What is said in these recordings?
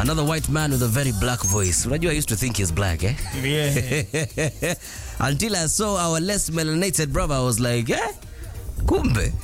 Another white man with a very black voice. Unajua I used to think he's black, eh? Yeah. Until I saw our less melanated brother, I was like, eh? Kumbe.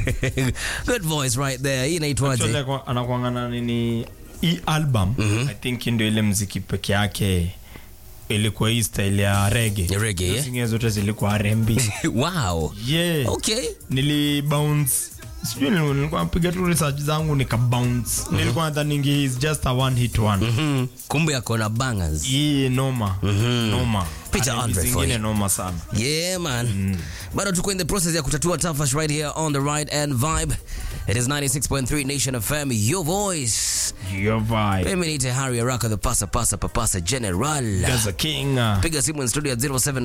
Good voice right there. Hii Actually, inaitwaje? kwa- anakuangana nini hii album i think ndio ile mziki peke yake ilikuwa hii style ya rege Ya reggae, yeah? zingine zote zilikuwa rmb Wow. yeah. Okay. nili bounce sijui nili- nilikuwa napiga tu research zangu nika bounce nilikuwa nadhaningi is just a one hit one Hmm. Kumbe akona bangers. hii noma noma Peter R&B Andre for zingine you. noma sana Yeah, man. Bado tuko in the process ya kutatua tafash right here on the right and vibe. It is 96.3 Nation FM, your voice. your vibe Mimi niite Harry Araka, the pasa pasa papasa general. Gaza King uh, Piga simu in studio at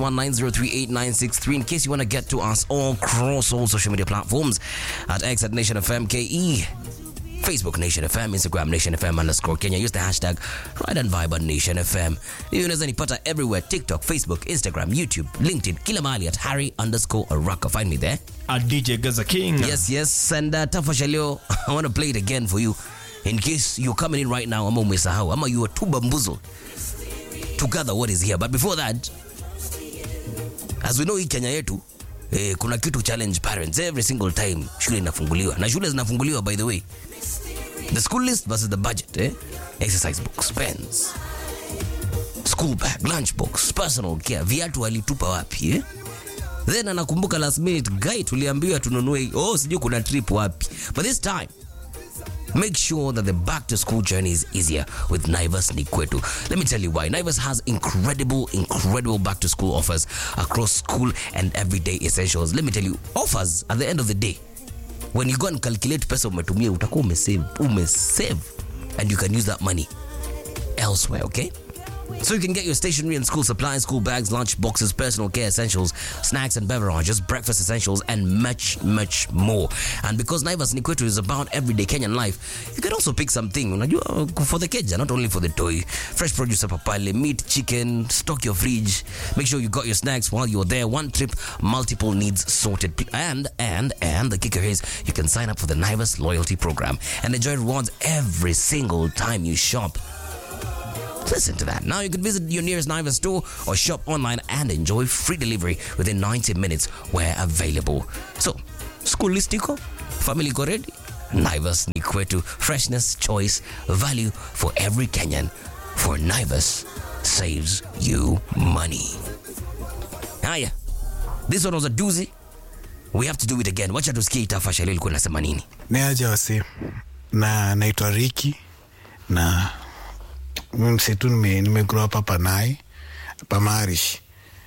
0719038963 in case you want to get to us all across all social media platforms at X at Nation FM KE. Facebook Nation FM, Instagram Nation FM underscore Kenya. Use the hashtag Ride and Vibe on Nation FM. Hiyo unaweza nipata everywhere TikTok, Facebook, Instagram, YouTube, LinkedIn, kila mahali at Harry underscore Araka. Find me there. a DJ Gaza King Yes, yes. And uh, Tafasha leo, I want to play it again for you in case you're coming in right now ama umesahau ama you are too bamboozled to gather what is here. But before that, as we know hii Kenya yetu eh, kuna kitu challenge parents every single time shule inafunguliwa na shule zinafunguliwa by the way the school list versus the budget eh? exercise books pens school bag lunch box personal care viatu walitupa wapi eh? then anakumbuka last minute guy tuliambiwa tununue oh sijui kuna trip wapi but this time Make sure that the back to school journey is easier with Naivas Nikwetu. Let me tell you why. Naivas has incredible, incredible back to school offers across school and everyday essentials. Let me tell you, offers at the end of the day. When you go and calculate pesa umetumia, utakuwa umesave, umesave. And you can use that money elsewhere, okay? So you can get your stationery and school supplies, school bags, lunch boxes, personal care essentials, snacks and beverages, breakfast essentials, and much, much more. And because Naivas Nikwetu is about everyday Kenyan life, you can also pick something unajua, for the kids, not only for the toy. Fresh produce hapa pale, meat, chicken, stock your fridge. Make sure you got your snacks while you're there. One trip, multiple needs sorted. And, and, and the kicker is you can sign up for the Naivas loyalty program and enjoy rewards every single time you shop. Listen to that. Now you can visit your nearest Naivas store or shop online and enjoy free delivery within 90 minutes where available. So, school list iko, family iko ready, Naivas ni kwetu. Freshness, choice, value for every Kenyan. For Naivas saves you money. Haya, this one was a doozy. We have to do it again. Wacha tusikie itafasha leo ilikuwa inasema nini. ni aje wasi na naitwa Riki na mi msitu nime, nime grow up hapa Nai hapa Marish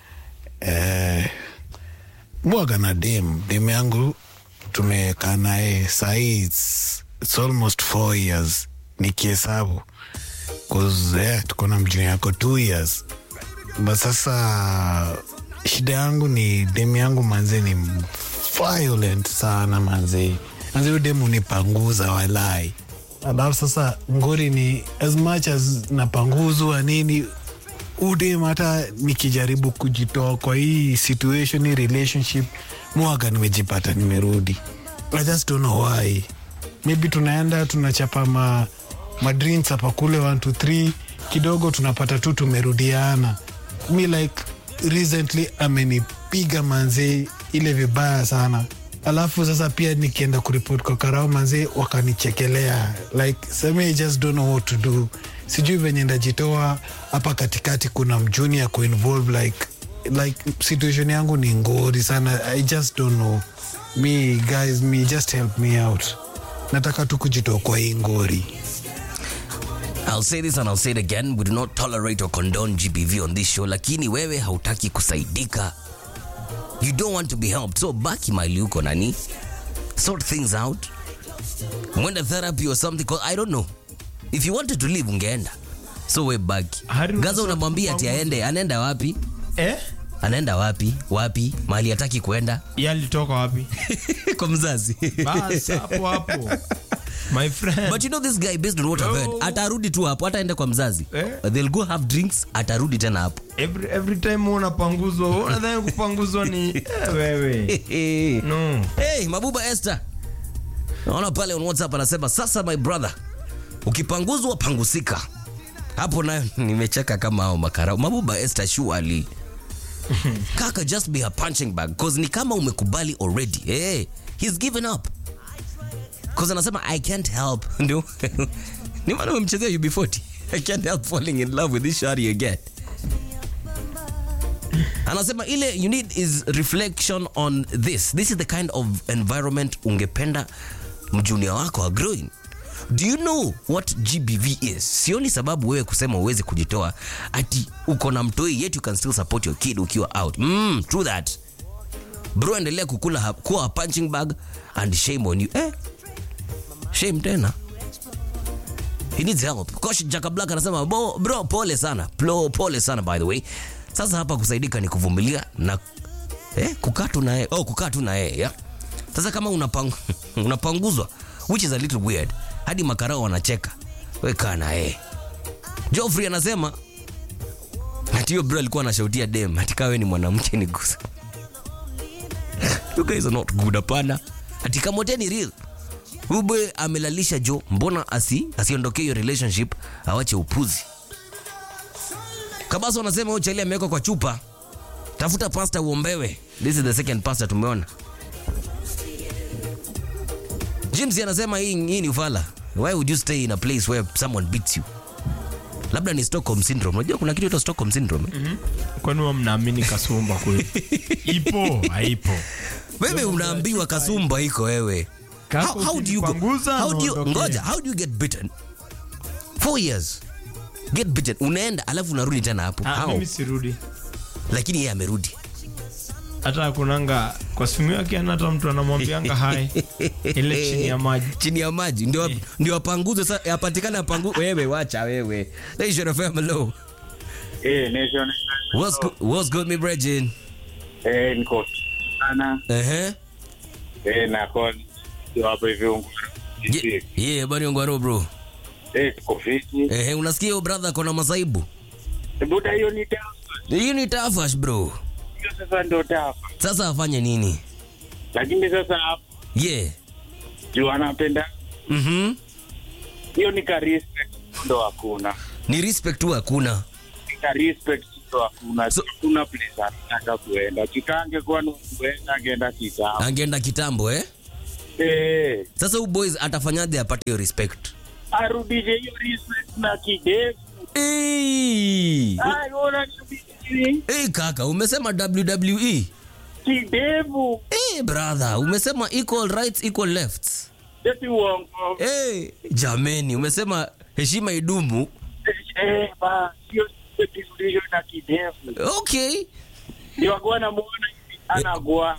eh, mwaga na dem dem yangu tumekaa naye sahii it's, it's almost four years nikihesabu cause yeah, tuko na mjini yako two years but sasa shida yangu ni demu yangu manze ni violent sana manze manze huyu demu nipanguza walai alafu sasa ngori ni as much as napanguzwa nini udem hata nikijaribu kujitoa kwa hii situation hii relationship mwaga nimejipata nimerudi i just don't know why maybe tunaenda tunachapa ma, ma drinks hapa kule 1 2 3 kidogo tunapata tu tumerudiana mi like recently amenipiga manzee ile vibaya sana alafu sasa pia nikienda kuripot kwa karao manzee wakanichekelea like seme I just don't know what to do sijui venye ndajitoa hapa katikati kuna mjuni ya kuinvolve like like situation yangu ni ngori sana i just don't know me guys me just help me out nataka tu kujitoa kwa hii ngori I'll say this and I'll say it again. We do not tolerate or condone GBV on this show. Lakini wewe hautaki kusaidika. You don't want to be helped. So baki mahali uko nani. Sort things out. Mwenda therapy or something. 'cause I don't know. If you wanted to leave ungeenda. So we baki. Hari Gaza unasema unamwambia ati kupanguza. aende. Anaenda wapi? eh Anaenda wapi? Wapi? Mahali hataki kuenda. yalitoka wapi Kwa mzazi. bas hapo hapo my friend But you know this guy based on what I've heard. Oh. Atarudi tu hapo. Ataenda kwa mzazi. Eh? They'll go have drinks. Atarudi tena hapo. every, every time unapanguzwa wewe unadhani kupanguzwa ni eh, wewe no Hey, Mabuba Esther. Naona pale on WhatsApp anasema sasa my brother, ukipanguzwa pangusika. hapo nayo nimecheka kama hao makarau mabuba Esther surely kaka just be a punching bag cause ni kama umekubali already hey, he's given up cause anasema I can't help ndio ni maana umemchezea UB40 I can't help falling in love with this shawty again anasema ile you need is reflection on this this is the kind of environment ungependa mjunia wako are growing do you know what gbv is sioni sababu wewe kusema uwezi kujitoa ati uko na mtoi yet you can still support your kid ukiwa out mm, true that bro endelea kukula ha- kuwa a punching bag and shame on you eh? shame tena he needs help coach Jaka Black anasema "Bo- bro pole sana Plo, pole sana by the way sasa hapa kusaidika ni kuvumilia na eh, kukaa tu na yeye oh, kukaa tu na yeye yeah? sasa kama unapang, unapanguzwa which is a little weird hadi makarao wanacheka we kaa na yeye Joffrey anasema ati hiyo bro alikuwa anashautia dem ati kawe ni mwanamke ni gusa you guys are not good hapana ati kamoteni real ube amelalisha jo mbona asi asiondokee hiyo relationship awache upuzi kabasa wanasema huyo chali amewekwa kwa chupa tafuta pasta uombewe this is the second pasta tumeona james anasema hii, hii ni ufala why would you stay in a place where someone beats you labda ni stockholm syndrome unajua kuna kitu ito stockholm syndrome eh? kwani wa mnaamini kasumba kweli ipo haipo wewe unaambiwa kasumba iko wewe Kaka how, how do you go, ukinipanguza, how do you, naondokea. ngoja how do you get bitten four years get bitten unaenda alafu unarudi tena hapo Ah, how mimi sirudi lakini yeye amerudi hata akunanga kwa simu yake ana hata mtu anamwambianga hai ile chini ya maji chini ya maji ndio ndio apanguze sasa apatikane apangu wewe wacha wewe Nation FM hello Eh, Nation what's good, what's good me brethren eh, niko sana ehe eh, na kon hapo hivi ungu Ye- yeah bani ngwaro bro eh, tuko fiti ehe unasikia huyo brother kona masaibu buda, hiyo ni tafa, hiyo ni tafash bro hiyo sasa ndio tafa, sasa afanye nini lakini sasa hapo yeah juu anapenda mhm hiyo ni ka respect ndo hakuna ni respect tu hakuna Ni ka respect ndo hakuna So- kuna place anataka kuenda kikange kwa no kuenda angeenda kitambo angeenda kitambo eh eh, sasa huyu boys atafanyaje apate hiyo respect arudishe hiyo respect na kidevu. hey. Ai, ona ni hey, kaka umesema wwe kidevu, hey, brother umesema equal rights equal lefts eti uongo hey, jameni umesema heshima idumu eh, ba hiyo kirudisho na kidevu okay ndio akuwa namuona hivi anagua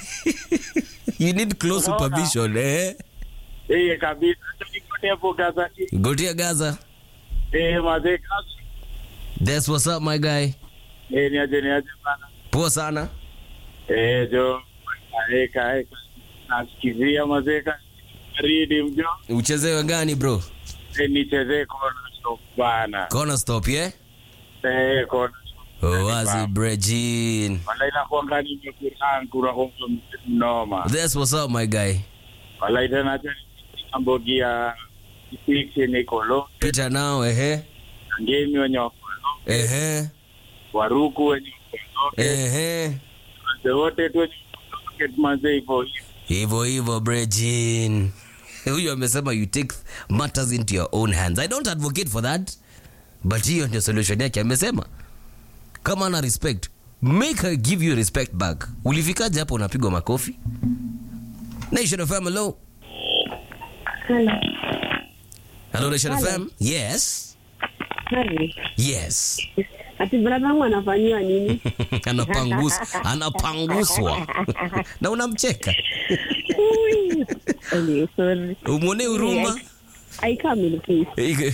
you need close Unaona? supervision eh? eh kabisa hata nikotepo gazeti gotia gaza eh mazee kazi That's what's up my guy eh niaje niaje bana poa sana eh jo kaeka eka nasikizia mazee kazi ridi mjo uchezewe gani bro eh nichezee kona stop bana kona stop yeah? eh kona oh, wazi brejin wala inakuanga ni nyokurangu na hongo mnoma That's what's up my guy wala tena acha ambogia kipiki nikolo pita nao ehe ngemi wenye wakolo ehe waruku wenye wakolo ehe Wazee wote tu wenye wakolo mazee hivyo hivyo hivyo hivyo brejin huyu amesema you take matters into your own hands i don't advocate for that but hiyo ndio solution yake amesema kama ana respect make her give you respect back ulifikaje hapo unapigwa makofi nation fm hello Hello. hello nation Hello. fm yes Harry. yes Ati brother wangu anafanyiwa nini? Anapangus, anapanguswa na unamcheka Ui. Anyway, sorry. umwone huruma I come in peace. Ike-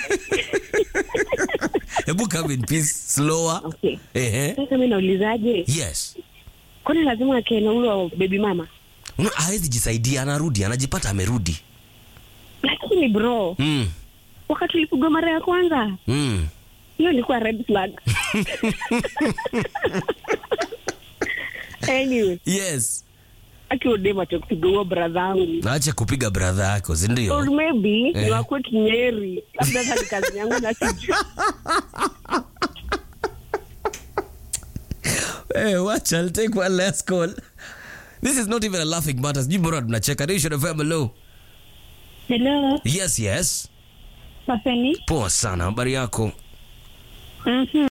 hebu come in peace slower Okay. ehe Sasa mimi naulizaje? yes Kwani lazima akae na ule baby mama? Una- hawezi jisaidia anarudi anajipata amerudi Lakini bro, mm. wakati ulipigwa mara ya kwanza, Mm. hiyo ilikuwa red flag. anyway, yes akiodema cha kupiga huo bradha angu acha kupiga bradha yako or sindio maybe Eh. ni wakwetu nyeri labda hata ni kazi yangu na sijui hey, watch I'll take one last call this is not even a laughing matter sijui mbona tunacheka nation fm hello hello yes yes paseni poa sana habari yako Mhm.